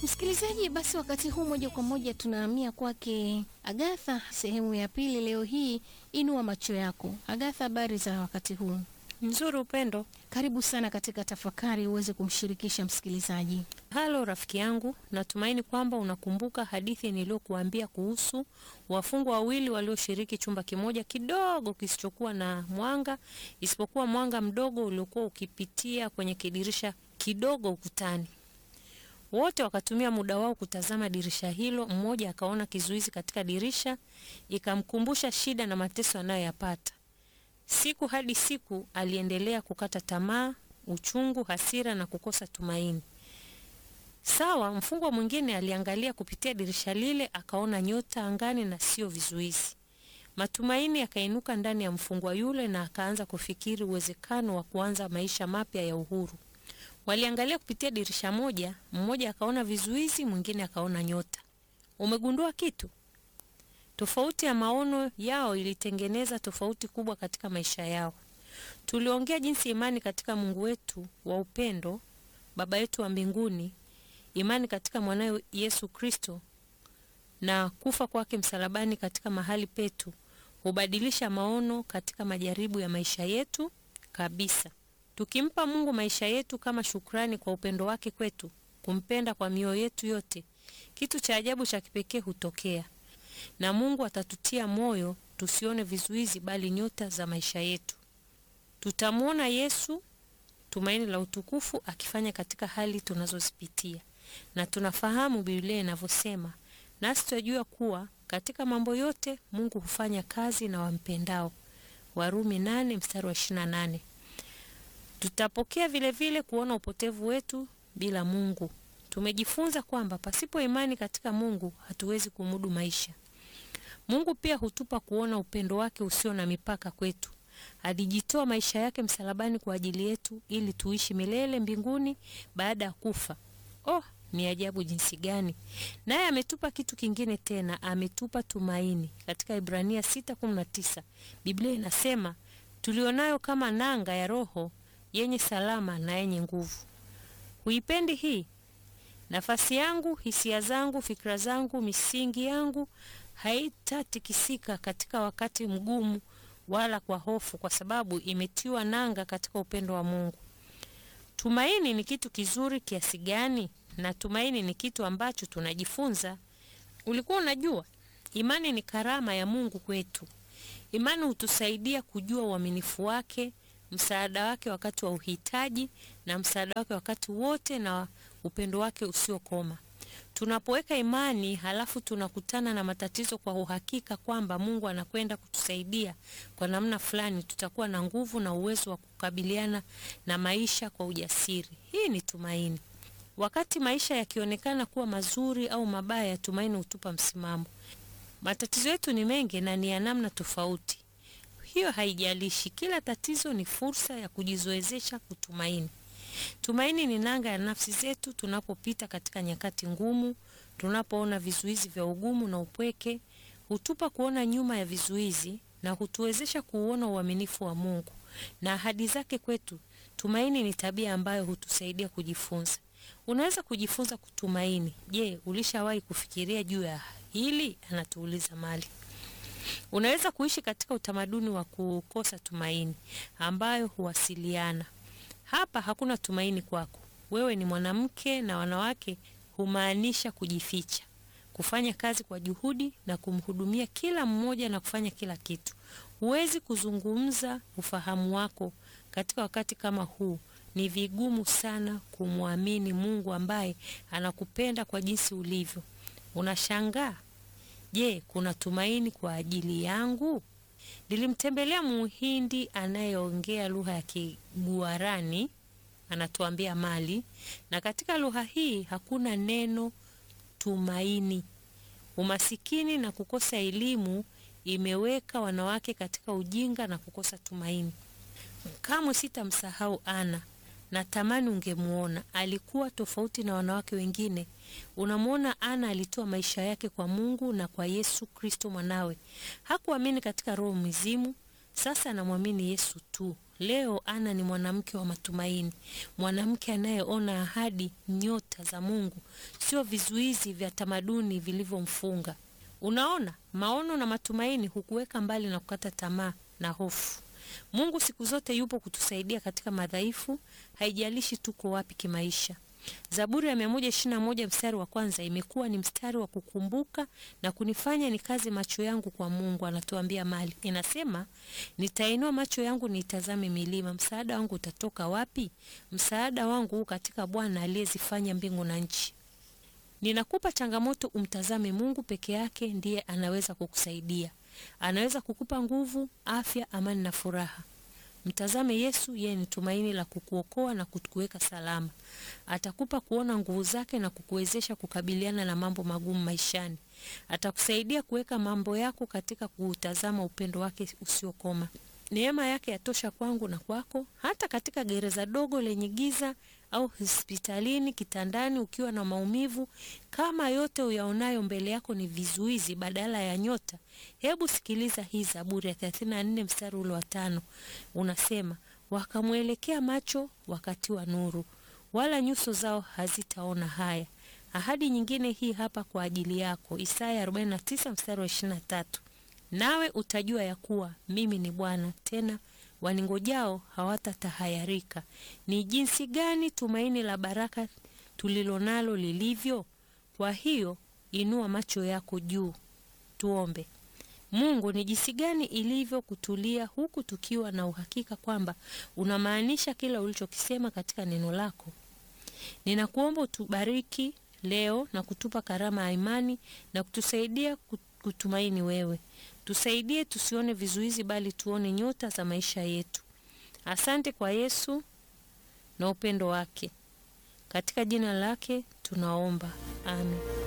Msikilizaji, basi wakati huu moja kwa moja tunahamia kwake Agatha, sehemu ya pili leo hii, inua macho yako. Agatha, habari za wakati huu? Nzuri Upendo. Karibu sana katika tafakari uweze kumshirikisha msikilizaji. Halo rafiki yangu, natumaini kwamba unakumbuka hadithi niliyokuambia kuhusu wafungwa wawili walioshiriki chumba kimoja kidogo kisichokuwa na mwanga isipokuwa mwanga mdogo uliokuwa ukipitia kwenye kidirisha kidogo ukutani. Wote wakatumia muda wao kutazama dirisha hilo. Mmoja akaona kizuizi katika dirisha, ikamkumbusha shida na mateso anayoyapata. Siku hadi siku aliendelea kukata tamaa, uchungu, hasira na kukosa tumaini. Sawa, mfungwa mwingine aliangalia kupitia dirisha lile, akaona nyota angani na sio vizuizi. Matumaini yakainuka ndani ya mfungwa yule na akaanza kufikiri uwezekano wa kuanza maisha mapya ya uhuru. Waliangalia kupitia dirisha moja, mmoja akaona vizuizi, mwingine akaona nyota. Umegundua kitu? Tofauti ya maono yao ilitengeneza tofauti kubwa katika maisha yao. Tuliongea jinsi imani katika Mungu wetu wa upendo, Baba yetu wa mbinguni, imani katika mwanawe Yesu Kristo na kufa kwake msalabani katika mahali petu hubadilisha maono katika majaribu ya maisha yetu kabisa. Tukimpa Mungu maisha yetu kama shukrani kwa upendo wake kwetu, kumpenda kwa mioyo yetu yote, kitu cha ajabu cha kipekee hutokea na Mungu atatutia moyo tusione vizuizi bali nyota za maisha yetu. Tutamwona Yesu, tumaini la utukufu, akifanya katika hali tunazozipitia, na tunafahamu Biblia inavyosema, nasi tunajua kuwa katika mambo yote Mungu hufanya kazi na wampendao, Warumi nane mstari wa ishirini na nane. Tutapokea vile vile kuona upotevu wetu bila Mungu. Tumejifunza kwamba pasipo imani katika Mungu hatuwezi kumudu maisha. Mungu pia hutupa kuona upendo wake usio na mipaka kwetu. Alijitoa maisha yake msalabani kwa ajili yetu ili tuishi milele mbinguni baada ya kufa. Oh, ni ajabu jinsi gani! Naye ametupa kitu kingine tena, ametupa tumaini. Katika Ibrania 6:19 Biblia inasema, tulionayo kama nanga ya roho yenye salama na yenye nguvu. Huipendi hii? Nafasi yangu, hisia zangu, fikra zangu, misingi yangu haitatikisika katika wakati mgumu wala kwa hofu, kwa sababu imetiwa nanga katika upendo wa Mungu. Tumaini ni kitu kizuri kiasi gani? Na tumaini ni kitu ambacho tunajifunza. Ulikuwa unajua imani ni karama ya Mungu kwetu. Imani hutusaidia kujua uaminifu wake, msaada wake wakati wa uhitaji, na msaada wake wakati wote, na upendo wake usiokoma. Tunapoweka imani halafu tunakutana na matatizo kwa uhakika kwamba Mungu anakwenda kutusaidia kwa namna fulani, tutakuwa na nguvu na uwezo wa kukabiliana na maisha kwa ujasiri. Hii ni tumaini. Wakati maisha yakionekana kuwa mazuri au mabaya, tumaini hutupa msimamo. Matatizo yetu ni mengi na ni ya namna tofauti. Hiyo haijalishi, kila tatizo ni fursa ya kujizoezesha kutumaini. Tumaini ni nanga ya nafsi zetu tunapopita katika nyakati ngumu, tunapoona vizuizi vya ugumu na upweke, hutupa kuona nyuma ya vizuizi na hutuwezesha kuuona uaminifu wa Mungu na ahadi zake kwetu. Tumaini ni tabia ambayo hutusaidia kujifunza. Unaweza kujifunza kutumaini. Je, ulishawahi kufikiria juu ya hili? Anatuuliza Mali. Unaweza kuishi katika utamaduni wa kukosa tumaini ambayo huwasiliana hapa hakuna tumaini kwako. Wewe ni mwanamke, na wanawake humaanisha kujificha, kufanya kazi kwa juhudi na kumhudumia kila mmoja na kufanya kila kitu. Huwezi kuzungumza ufahamu wako katika wakati kama huu. Ni vigumu sana kumwamini Mungu ambaye anakupenda kwa jinsi ulivyo. Unashangaa, je, kuna tumaini kwa ajili yangu? Nilimtembelea Muhindi anayeongea lugha ya Kiguarani, anatuambia Mali, na katika lugha hii hakuna neno tumaini. Umasikini na kukosa elimu imeweka wanawake katika ujinga na kukosa tumaini. Kamwe sitamsahau Ana. Natamani ungemuona, alikuwa tofauti na wanawake wengine. Unamwona, Ana alitoa maisha yake kwa Mungu na kwa Yesu Kristo mwanawe. Hakuamini katika roho mzimu, sasa anamwamini Yesu tu. Leo Ana ni mwanamke wa matumaini, mwanamke anayeona ahadi, nyota za Mungu, sio vizuizi vya tamaduni vilivyomfunga. Unaona, maono na matumaini hukuweka mbali na kukata tamaa na hofu. Mungu siku zote yupo kutusaidia katika madhaifu, haijalishi tuko wapi kimaisha. Zaburi ya 121 mstari wa kwanza imekuwa ni mstari wa kukumbuka na kunifanya nikaze macho yangu kwa Mungu. Anatuambia mali inasema, nitainua macho yangu niitazame milima, msaada wangu utatoka wapi? Msaada wangu huu katika Bwana aliyezifanya mbingu na nchi. Ninakupa changamoto, umtazame Mungu peke yake, ndiye anaweza kukusaidia. Anaweza kukupa nguvu, afya, amani na furaha. Mtazame Yesu, yeye ni tumaini la kukuokoa na kukuweka salama. Atakupa kuona nguvu zake na kukuwezesha kukabiliana na mambo magumu maishani. Atakusaidia kuweka mambo yako katika kuutazama upendo wake usiokoma. Neema yake yatosha kwangu na kwako, hata katika gereza dogo lenye giza au hospitalini kitandani ukiwa na maumivu. Kama yote uyaonayo mbele yako ni vizuizi badala ya nyota, hebu sikiliza hii Zaburi ya 34 mstari ule wa tano. Unasema, wakamwelekea macho wakati wa nuru, wala nyuso zao hazitaona haya. Ahadi nyingine hii hapa kwa ajili yako, Isaya 49 mstari wa 23, nawe utajua ya kuwa mimi ni Bwana, tena waningojao hawatatahayarika. Ni jinsi gani tumaini la baraka tulilonalo lilivyo! Kwa hiyo inua macho yako juu. Tuombe. Mungu, ni jinsi gani ilivyo kutulia huku tukiwa na uhakika kwamba unamaanisha kila ulichokisema katika neno lako. Ninakuomba utubariki leo na kutupa karama ya imani na kutusaidia kutumaini wewe. Tusaidie tusione vizuizi bali tuone nyota za maisha yetu. Asante kwa Yesu na upendo wake. Katika jina lake tunaomba. Amen.